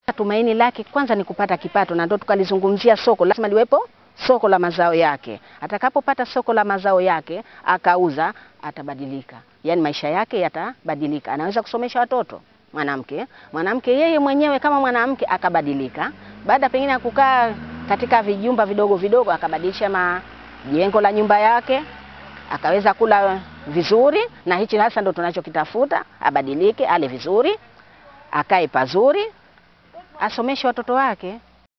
Tumaini lake kwanza ni kupata kipato, na ndio tukalizungumzia soko. Lazima liwepo soko la mazao yake. Atakapopata soko la mazao yake akauza, atabadilika, yaani maisha yake yatabadilika. Anaweza kusomesha watoto mwanamke, mwanamke yeye mwenyewe kama mwanamke akabadilika, baada pengine ya kukaa katika vijumba vidogo vidogo, akabadilisha majengo la nyumba yake, akaweza kula vizuri, na hichi hasa ndo tunachokitafuta, abadilike, ale vizuri, akae pazuri, asomeshe watoto wake.